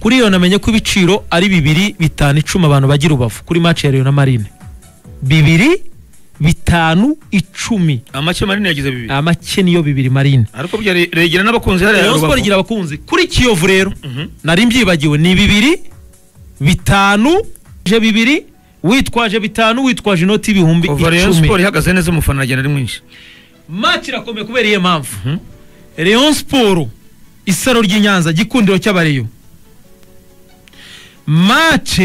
kuri iyo namenye ko ibiciro ari bibiri bitanu icumi abantu bagira ubavu kuri match ya Rayon na Marine bibiri bitanu icumi amake manini yagize bibiri amake niyo bibiri Marine ariko burya Re- regera n'abakunzi hariya ya Rayon Sport Rubavu. igira abakunzi kuri Kiyovu rero Mhm. nari mbyibagiwe ni bibiri bitanu je bibiri witwaje bitanu witwaje inoti ibihumbi kuva Rayon icumi Sport ihagaze neza umufana aragenda ari mwinshi match irakomeye kubera iyo mpamvu Mhm. Rayon Sport isaro ry'i Nyanza gikundiro cy'abareyo match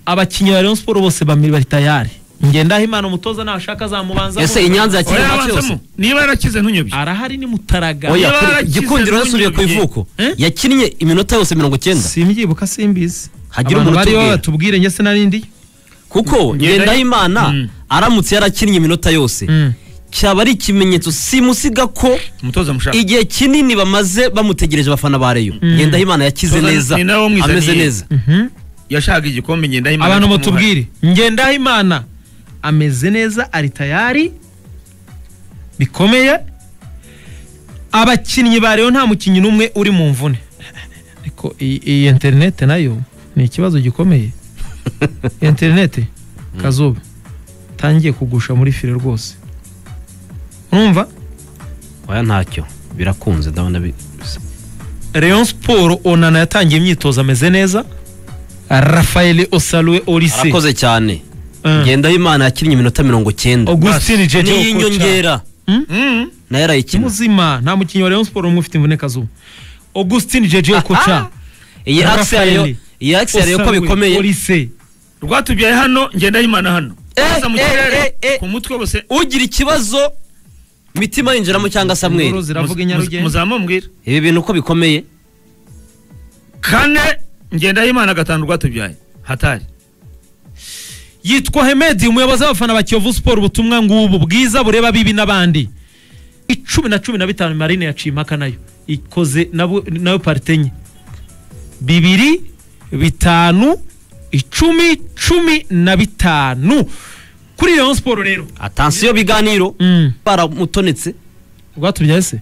abakinnyi ba Rayon Sport bose bami- bari tayari ngendaho imana umutoza nashaka azamubanza ese i Nyanza yakira Oya, nka cyose abanzamo. niba yarakize ntunyobye arahari ni mutaraga oya Niba kuri- yarakize gikundiro yasubiye ku ntunyobye. ivuko Eh? yakinnye iminota yose mirongo icyenda simbyibuka simbizi Hagire Abantu umuntu bariho utubwira. batubwire njye sinarindi kuko Mm. ngendahimana aramutse yarakinnye iminota yose Mm. cyaba ari ikimenyetso simusiga ko umutoza mushaka igihe kinini bamaze bamutegereje abafana ba Rayon ngendahimana yakize Toza neza ni nawe wamwizaniye. ameze neza yashaka igikombe ngenda imana abantu ifite umuhari. mutubwire ngendaho imana ameze neza ari tayari bikomeye abakinnyi ba Rayon nta mukinnyi n'umwe uri mu mvune ariko iyi iyi interineti nayo ni ikibazo gikomeye interineti kazuba tangiye kugusha muri fire rwose urumva oya ntacyo birakunze ndabona bi- Rayon Sport onana yatangiye imyitozo ameze neza Rafael Osalwe Olise arakoze cyane Eh. ngendahimana yakinnye iminota mirongo icyenda Augustine Jeje niyo Okocha. inyongera Mm. nayo arayikina muzima nta mukinnyi wa Rayon Sport umwe ufite imvune kazuba Augustine Jeje Okocha iyi axe yayo Rafaeli. iyi axe yayo ko bikomeye Olise rwatubyaye hano ngenda imana hano Eh, Baza mu eh, kirere, eh, eh. ku mutwe wose ugira ikibazo mitima yinjiramo cyangwa Inkuru samweri ziravuga Muz- muz- inyarugenge muzamumbwira ibi bintu uko bikomeye kane ngenda imana gatanu rwatubyaye hatari yitwa Hemedi umuyobozi w'abafana ba Kiyovu Sport ubutumwa ngubu bwiza bureba bibi n'abandi icumi na cumi na bitanu Marine yaciye impaka nayo ikoze nabo- nayo parite enye bibiri bitanu icumi cumi na bitanu kuri Rayon Sport rero atansiyo biganiro Mm. baramutonetse rwatubyaye se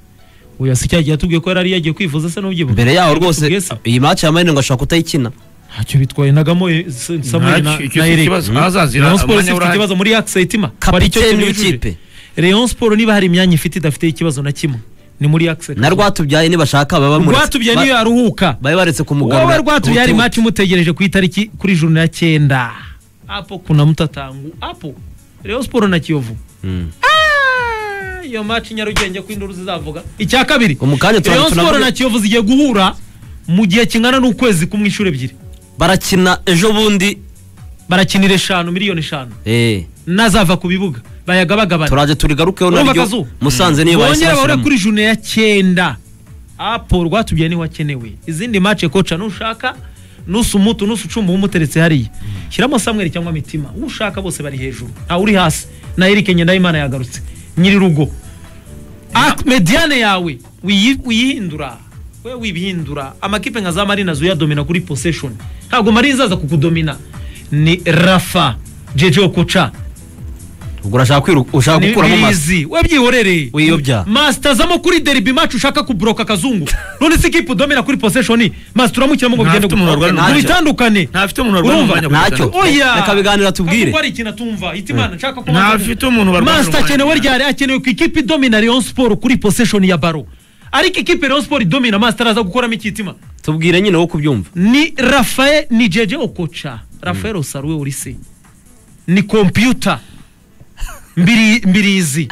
uyu asi cyagiye atubwiye ko yari ari yagiye kwivuza se n'ubyibuka mbere yaho rwose Tubwiye se? iyi match ya marine ngo ashobora kutayikina ntacyo bitwaye nagamo eh, S- Samuel na Ntacyo, icyo na si Eric ikibazo. Mm. Ahazazira, Rayon Sport umwanya ifite urahari. ikibazo muri axe itima kapiteni w'ikipe Rayon Sport niba hari imyanya ifite idafite ikibazo na kimwe ni muri axe na rwatubyaye nibashaka baba bamuretse. rwatubyaye Ba- niyo yaruhuka babe baretse wowe kumugarura rwatubyaye ari ubutumwa. match imutegereje ku itariki kuri juru ya cyenda hapo kuna mtatangu hapo Rayon Sport na Kiyovu Mm. Ah, iyo match nyarugenge ko induru zizavuga icya kabiri Mu kanya turaba- Rayon Sport tunavuge- na Kiyovu zigiye guhura mu gihe kingana n'ukwezi kumwe inshuro ebyiri barakina ejo bundi barakinira eshanu miliyoni eshanu eh, n'azava ku bibuga bayagabagabana turaje turigarukeho Urumva naryo Kazu? musanze niyo bahise bongera bahure bashyiramo. kuri june ya cyenda apo rwatubyaye niho akenewe izindi mace koca nushaka nusa umutu nusa ucumba umuteretse hariya shyiramo samweri cyangwa mitima uwo ushaka bose bari hejuru ntawe uri hasi na eric ngendahimana yagarutse nyirirugo Ak- mediane yawe wiyi- uyihindura we wibihindura amakipe nka za marina uyadomina kuri possession ntabwo marina izaza kukudomina ni rafa jeje okoca ubwo urashaka kwiru- ushaka gukuramo masa nibizi wabyihorere Wiyobya. masita zamo kuri deribi macu ushaka kubroka akazungu none si kipe udomera kuri poseshoni masita uramukiramo ngo Ntafite bigende umuntu warwara gutandukane umwanya. bitandukane ntafite umuntu warwara Urumva? umwanya ku Ntacyo. bitaro. oya Reka biganira tubwire. Ntabwo ari ikintu atumva itimana nshaka ko Ntafite umuntu warwara masita umwanya. akenewe ryari akenewe ku ikipe idomina Rayon Sport kuri poseshoni ya baro ariko ikipe Rayon Sport idomina masita araza gukoramo ikitima tubwire nyine wo kubyumva ni rafael ni jeje okocha rafael osaruwe urise ni kompiyuta mbiri mbirizi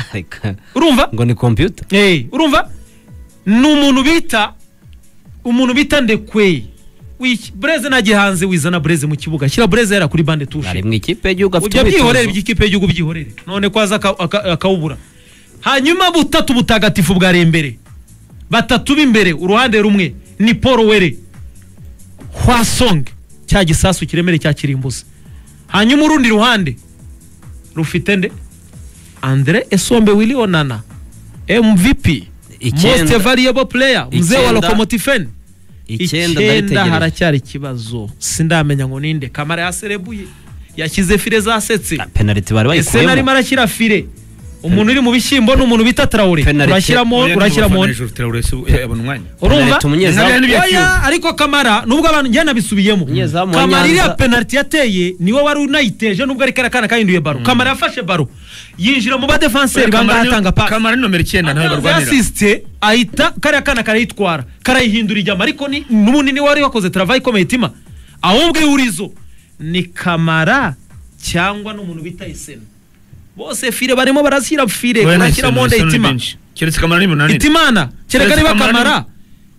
urumva ngo ni kompiyuta Eh, urumva ni umuntu bita umuntu bita ndekwe Wiki- bureze nta gihanze wizana bureze mu kibuga shyira bureze yera kuri bande ari tushe mu ikipe y'igihugu afite ujya byihorere umwitozo. by'ikipe y'igihugu byihorere none ko aza aka- aka- akawubura hanyuma butatu butagatifu bwari imbere batatu b'imbere uruhande rumwe ni paul were hwasong cya gisasu kiremere cya kirimbuzi hanyuma urundi ruhande rufite nde andre esombe wili onana mvp Icyenda. most variable player mzee wa Icyenda. lokomotifeni icyenda ndabitegereje haracyari ikibazo sindamenya ngo ninde kamara yaserebuye yashyize fire zasetse penaliti bari ese narimo bayikuyemo arashyira fire umuntu uri mu bishyimbo ni umuntu bita traore Penaliti. urashyiramo Oya, urashyiramo ntubafana hejuru, Traoré, si- eh, abona umwanya urumva Penaliti umunyezamu. Ntabwo yari oya ariko kamara nubwo abantu njye nabisubiyemo Umunyezamu wa kamara Nyanza. iriya penaliti yateye niwe wari unayiteje nubwo ari kariya kana kahinduye baro kamara yafashe baro yinjira mu badefanseri bangahe atanga pasi kamara ni nomero icyenda nawe barwanira yasisite ahita kariya kana karayitwara karayihindura ijyama ariko ni- n'ubundi niwe wari wakoze travayi ikomeye itima ahubwo ihurizo ni kamara cyangwa n'umuntu bita iseno bose fire barimo barashyira fire Oya, ni barashyira Arsenal, monde Arsenal ni itima benshi. keretse kamara ni munani itimana kereka Keretse niba Kamara kamara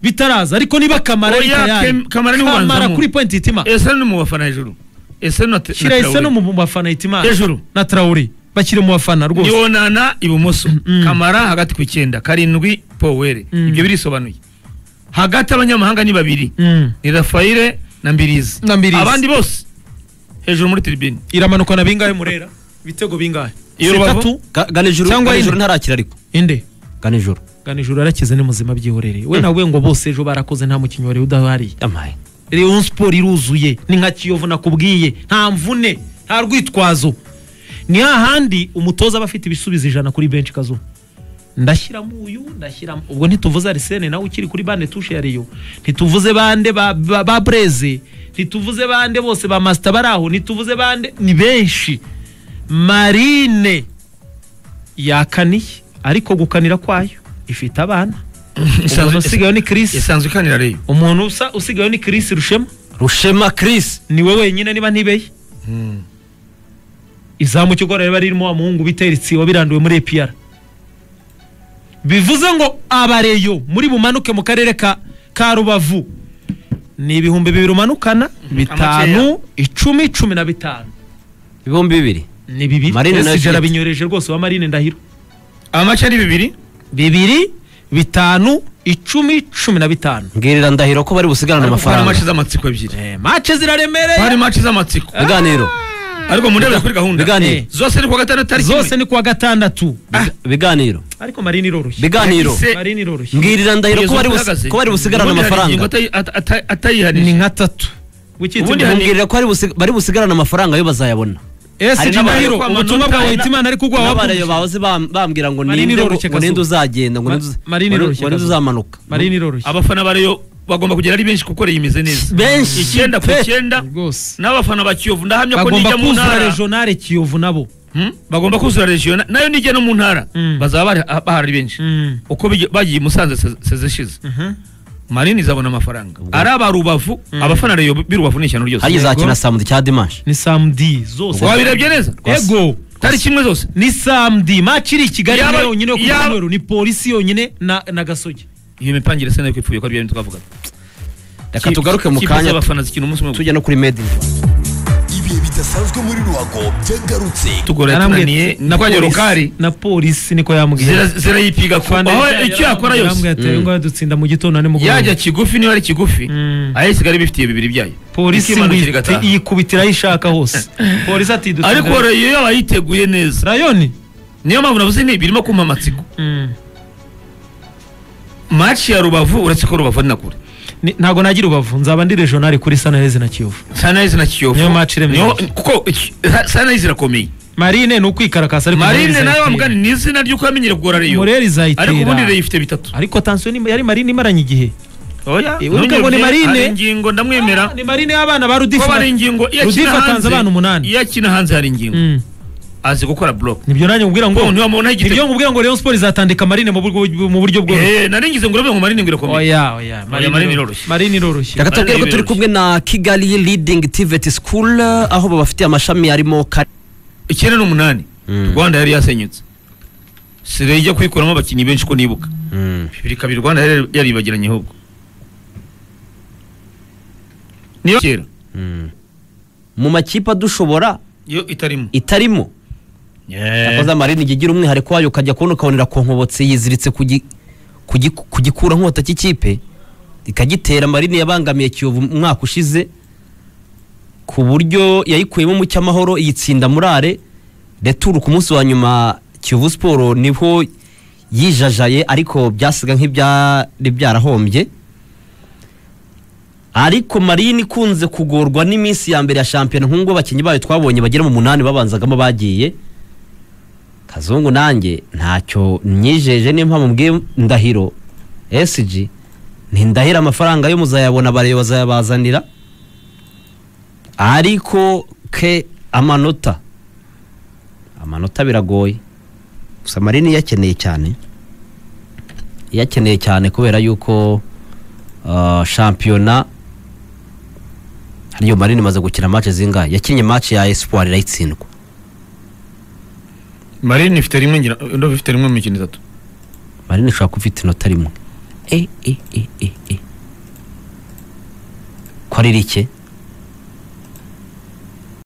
bitaraza ariko niba kamara ari Oya, tayari Kem- Kamara ni kamara ubanzamo. kuri point itima ese ni mu bafana hejuru ese na te- na shyira Traoré. iseno mu bafana itimana Hejuru. na traore bashyire mu bafana rwose yonana ibumoso Mm. kamara hagati ku icyenda karindwi powere Mm. ibyo birisobanuye hagati abanyamahanga ni babiri Mm. ni rafayire na mbirizi Na Mbirizi. abandi bose hejuru muri tiribini iramanuka na bingahe murera ibitego bingahe Iyo Rubavu? bitatu Ga- Ganijuru Cyangwa Ganijuru ine. ntarakira ariko inde Ganijuru ganijuru yarakize ni muzima byihorere we nawe ngo bose ejo barakoze nta mukinnyi wari udahari yamaye Rayon Sport iruzuye ni nka Kiyovu nakubwiye nta mvune nta rwitwazo ni hahandi umutoza aba afite ibisubizo ijana kuri benshi kazo ndashyiramo uyu ndashyiramo ubwo ntituvuze Arsene nawe ukiri kuri bande tushe ya Rayon ntituvuze bande ba, ba, ba Breze ntituvuze bande bose ba Master baraho ntituvuze bande ni benshi Marine yakaniye ariko gukanira kwayo ifite abana umuntu usigaye ni Chris isanzwe ikanira reyo umuntu usa usigaye ni Chris Rushema Rushema Chris niwe wenyine niba ntibeye izamu cy'ugora riba ririmo amuhungu bita Eric wabiranduwe muri APR bivuze ngo abareyo muri bumanuke mu karere ka ka rubavu ni ibihumbi bibiri umanukana bitanu icumi cumi na bitanu ibihumbi bibiri ni bibiri Marine nawe Ese afite. yarabinyoreje rwose wa marine ndahiro amace ari bibiri bibiri bitanu icumi cumi na bitanu mbwirira ndahiro ko bari busigarane hari amafaranga mace z'amatsiko ebyiri Eh, mace hari ziraremereye mace z'amatsiko ibiganiro ariko murebere kuri gahunda ibiganiro zose ni kuwa gatandatu ari zose kimwe ni kuwa gatandatu ibiganiro ariko marine iroroshye ibiganiro Yahise- marine iroroshye mbwirira ndahiro ko Kugeza bari ubu busi- ihagaze. ko bari busigarane Ubundi hari amafaranga ingingo atayi- ata- ata- atayihanije ni nka tatu wikitse Ubundi imbere. hari- mbwirira ko bari busi- bari busigarane amafaranga yo bazayabona ese hari jimahiro n'abareyo ubutumwa bwa kwamanuka, hitimana ariko ugwa n'abarayo wabumva bahoze bam- bambwira ngo Marine ninde ngo iroroshye ngo ninde Kazuba. uzagenda ngo Ma- ninde uza- Marine ngo ninde- iroroshye ngo ninde Kazuba. uzamanuka marine iroroshye abafana bareyo bagomba kugera ari benshi kuko yimeze neza Benshi icyenda ku pe. icyenda rwose n'abafana ba kiyovu ndahamya ko bagomba nijya mu kuzura ntara regionale kiyovu nabo Hmm? bagomba kuzura region na- nayo nijya no mu ntara Mm. bazaba bari- bahari benshi Mm. uko bigi- bagiye i musanze se- seze ishize Mhm. marini izabona amafaranga ari aba rubavu abafana reyo birubavu ni ishyano hari ryose izakina saa mu cya dimanche ni samedi zose wabirebye neza ego tari kimwe zose ni samedi match iri i kigali Yaba- niyo yonyine yo ku yaba- cyumweru ni polisi yonyine na na gasogi iyo mipangire se nayo ko ipfuye ko ari byo twavuga reka tugaruke mu kanya abafana zikina umunsi umwe tujya no kuri made in Rwanda. ibihe bidasanzwe muri ruhago byagarutse tugora tunaniye na twagera polisi- rukari na polisi niko yambwiye zira- zirayipiga ku aho icyo yakora yose ngo dutsinda mu gitondo ni mugoroba yajya kigufi niba ari kigufi Mm. ayisiga ari bifitiye bibiri byayo polisi ngo Ikimanukira ihite- igataha. yikubitira aho ishaka hose polisi ati dutsinda ariko reyo yaba yiteguye neza rayoni niyo mpamvu navuze ni birimo kumpa amatsiko Mm. maci ya rubavu uretse ko rubavu ari na kure Ni- ntago nagira ubavu nzaba ndi regional kuri sanarezi na kiyovu sanayisi na kiyovu Niyo match iremereye. Niyo- kuko iki- ha- sanayisi irakomeye marine ni ukwikarakasa ariko marine nawe wamugani ni izina ry'uko yamenyere kugora reyo mureri ariko ubundi izayitera reyo ifite bitatu ariko tansiyo ni- yari marine imaranye igihe oya Eh, uvuga ngo ni Marine? ingingo ndamwemera ni marine y'abana ba ko rudifu hari ingingo iyo akina Rudifu atanze hanze abana umunani. iyo akina hanze hari ingingo Mm. azi gukora block nibyo nanjye nkubwira ngo Bo, ntiwamubonaho igitego. nibyo nkubwira ngo Rayon Sport izatandika marine mu buryo- mu buryo bworoshye eh naringize ngo urabe ngo marine ngo irakomeye oya oya Marine iroroshye. marine iroroshye reka tubabwire ko turi kumwe na kigali leading tvt school aho babafitiye amashami arimo kare icyenda n'umunani Mm. rwanda yari yasenyutse sire ijya kuyikuramo abakinnyi benshi ko nibuka bibiri kabiri rwanda yari yaribagiranye ahubwo niyo kera mu makipe dushobora yo itarimo itarimo akoze amarini igira umwihariko wayo ukajya kubona ukabonera konkobotse yiziritse ku gi- ku gi- ku gikura nkota cy'ikipe ikagitera amarini yabangamiye kiyovu umwaka ushize ku buryo yayikuyemo umucyamahoro iyitsinda murare returu ku munsi wa nyuma kiyovu siporo niho yijajaye ariko byasiga nk'ibyari byarahombye ariko marine ikunze kugorwa n'iminsi ya mbere ya shampiyona nk'ubwo abakinnyi bayo twabonye bagera mu munani babanzagamo bagiye kazungu nanjye ntacyo myijeje nimba mubwiye ndahiro esiji ni ndahira amafaranga yo muzayabona bareba bazayabazanira ariko ke amanota amanota biragoye gusa marini yakeneye cyane yakeneye cyane kubera yuko ah, shampiyona hariyo marini imaze gukina match zingahe yakinnye match ya espoir irayitsindwa marine ifite rimwe ngira ndumva ifite rimwe mu mikino itatu marini ishobora kuba ifite inota rimwe e e e e e ko ari rike